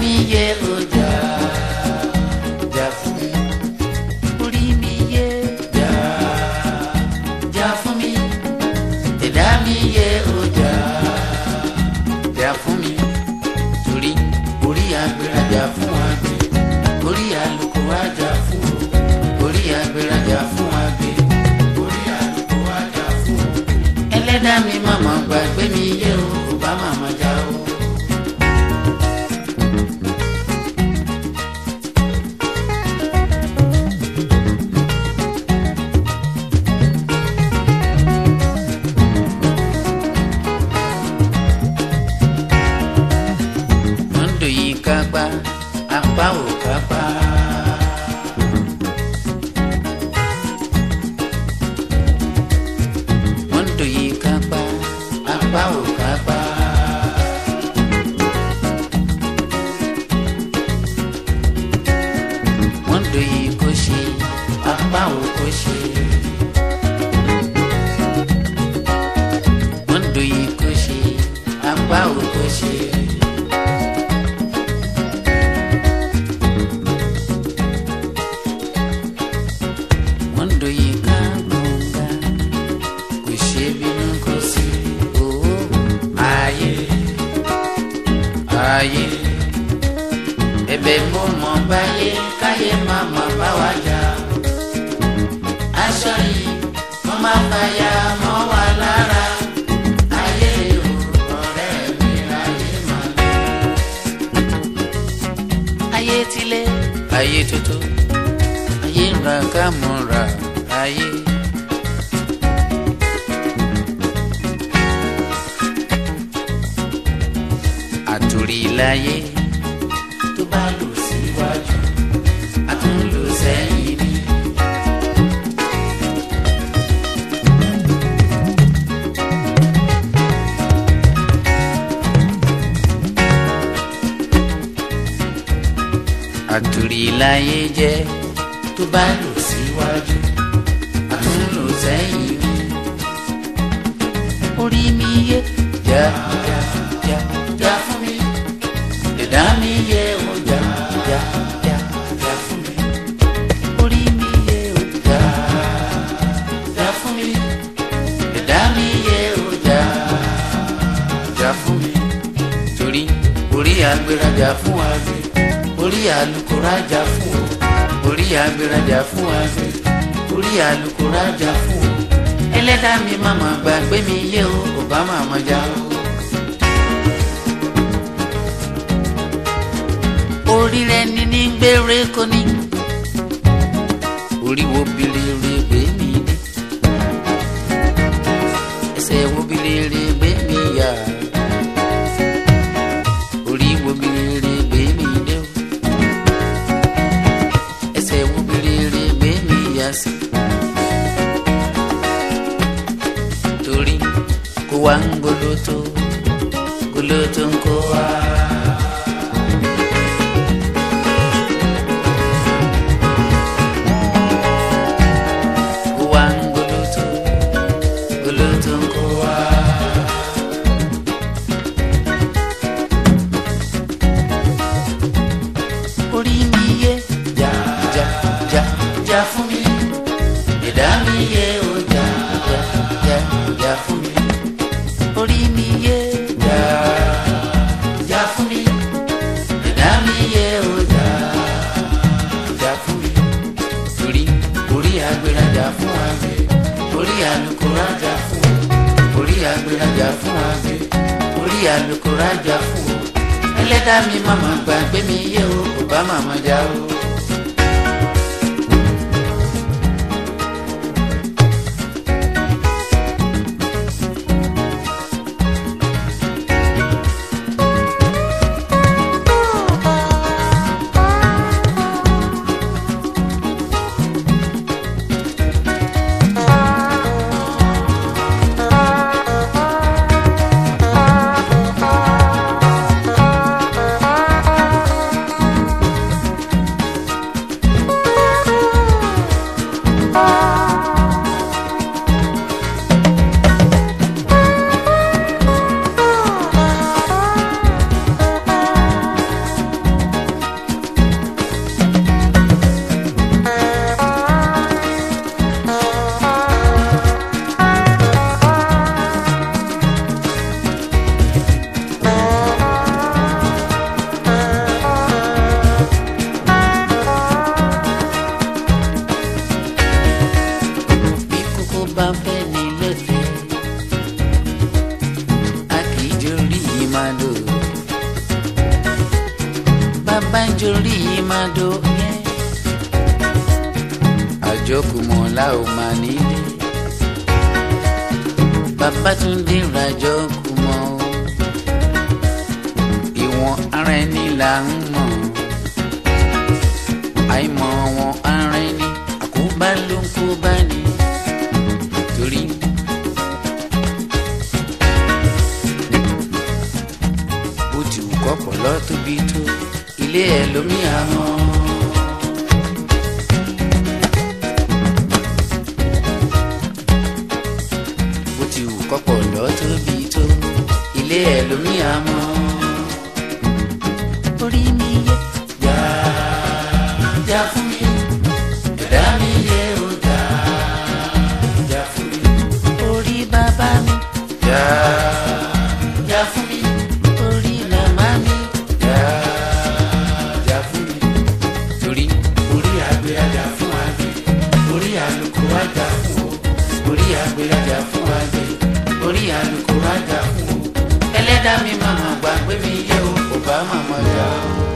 mi yé ọjà jà fún mi orí mi yé jà jà fún mi ẹ̀dá mi yé ọjà jà fún mi torí orí agbèrèjà fún àgbẹ̀ orí àlùkò àjà fún o orí agbèrèjà fún àgbẹ̀ orí àlùkò àjà fún o ẹlẹ́dàá mi màmá gbàgbé mi yé o kò bá màmá já o. Mondo yìí kápá apá ò kápá. Mondo yìí kápá apá ò kápá. Mondo yìí kò ṣe apá ò kò ṣe. Mondo yìí kò ṣe apá ò kò ṣe. Mondo yìí ká gbọ̀ngà kò ṣe bínú kò sí owó ayé ayé ẹ̀bẹ̀ mo mọ̀ báyé káyé má má bá wa jà aṣọ yìí mo má fàyà mọ́ wa lára ayé o ọ̀rẹ́ mi ayé má lọ. ayé tilẹ̀ ayé tuntun ayé ń ra ká mọ́ra ayé. àtòrí láyé tó bá lò síwájú a tún lò sẹ́yìn ni. àtòrí láyé jẹ́ tó bá lò síwájú a tún lò sẹ́yìn ni. orí mi yé já já já já fún mi ẹ̀dá mi yé o já já já já fún mi orí mi yé o já já fún mi ẹ̀dá mi yé o já já fún mi torí orí agbérajà fún àgbẹ̀ orí alukórajà fún o orí agbérajà fún àgbẹ̀ orí alukórajà fún o ẹlẹ́dàá mi màmá gbàgbé mi yé o kò bá màmá já o. orí rẹ ní ní gbére kò ní orí wo bilere gbé mi ní ẹsẹ̀ wo bilere gbé mi yá orí wo bilere gbé mi dé o ẹsẹ̀ wo bilere gbé mi yá sí torí kó wá ń goloto goloto ń kó wá. Kó wá ń goloto goloto ń kó wá. orí mi yé já já já já fún mi ẹ̀dá mi yé o já já já já fún mi orí mi yé já já fún mi ẹ̀dá mi yé o já já fún mi torí orí agbérajà fún àgbẹ̀ orí alukórajà fún o orí agbérajà fún àgbẹ̀ orí alukórajà fún o ẹlẹ́dàá mi màmá gbàgbé mi yé o kò bá màmá já o. bá ń jorí màdó yẹn àjọkùmọ̀ la ò máa nílé Babátúndé ràjọkùmọ̀ o ìwọ̀n ara ẹni là ń mọ̀ àìmọ̀ wọn ara ẹni àkóbá ló ń kó bá ní torí. bó ti wù kọ́pọ̀ lọ tóbi tó ilé ẹ̀ lómi àmọ́. bó ti wù kọ́pọ̀ lọ tóbi tó ilé ẹ̀ lómi àmọ́. orí mi yẹ jà jà fún mi ẹ̀dá mi yẹ ó jà jà fún mi. orí bàbá mi jà jà fún mi. orí màmá mi jà jà fún mi. torí orí àgbẹ̀ ajá fún àgbẹ̀ orí àlùkò ajá fún o orí àgbẹ̀ ajá fún àgbẹ̀ orí àlùkò ajá fún o ẹlẹ́dàá mi màmá gbàgbé mi yẹ o kò bá màmá jà o.